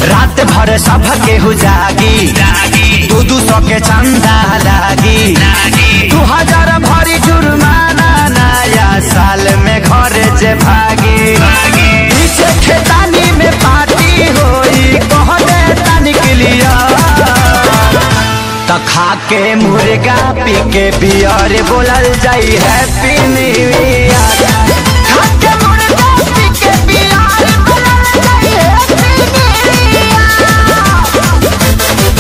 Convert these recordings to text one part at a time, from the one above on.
रात भर सब केहू जागी दू दू सौ के चंदा लागी दू हजार भरी जुर्माना नया साल में घर जे भागी पीछे खेतानी में पार्टी होई कह दे तनिक लिया त खा के मुर्गा पी के बियर बोलल जाई हैप्पी न्यू ईयर खा के मुर्गा पी के बियर बोलल जाई हैप्पी न्यू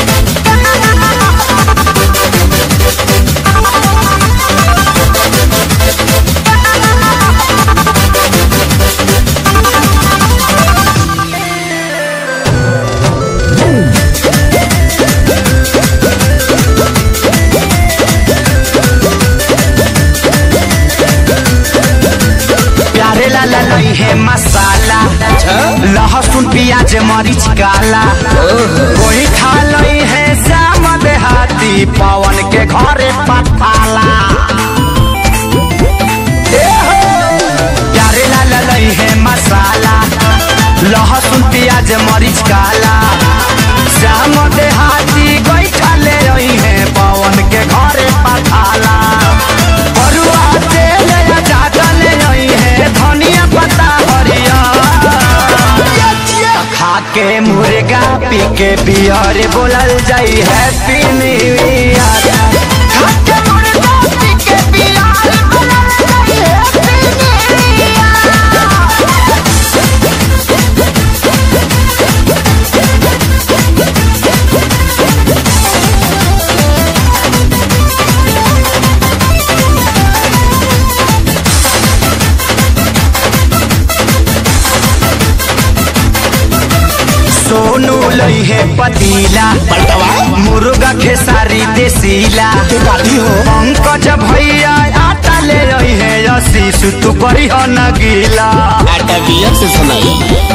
प्यारे लाला लई है मसाला लहसुन प्याज मरीच काला कोई खा लई है श्याम देहाती पवन के घरे पठाला ए हो! प्यारे लाला लई है मसाला लहसुन प्याज मरीच काला श्याम देहाती कोई खा ले रही है पवन के घरे पठाला बरुआ तेल या ज्यादा ले रही है धनिया पत्ता हरिया खा के मुर्गा पी के बियर बोलल जाई हैप्पी न्यू ईयर खा के मुर्गा पी के बियर बोलल जाई हैप्पी न्यू ईयर सोनू लई है पतीला मुर्गा खेसारी देसीला पंकज भैया आटा ले रही है रसी सुतु करी हो न गीला आटा बियर से सुनाई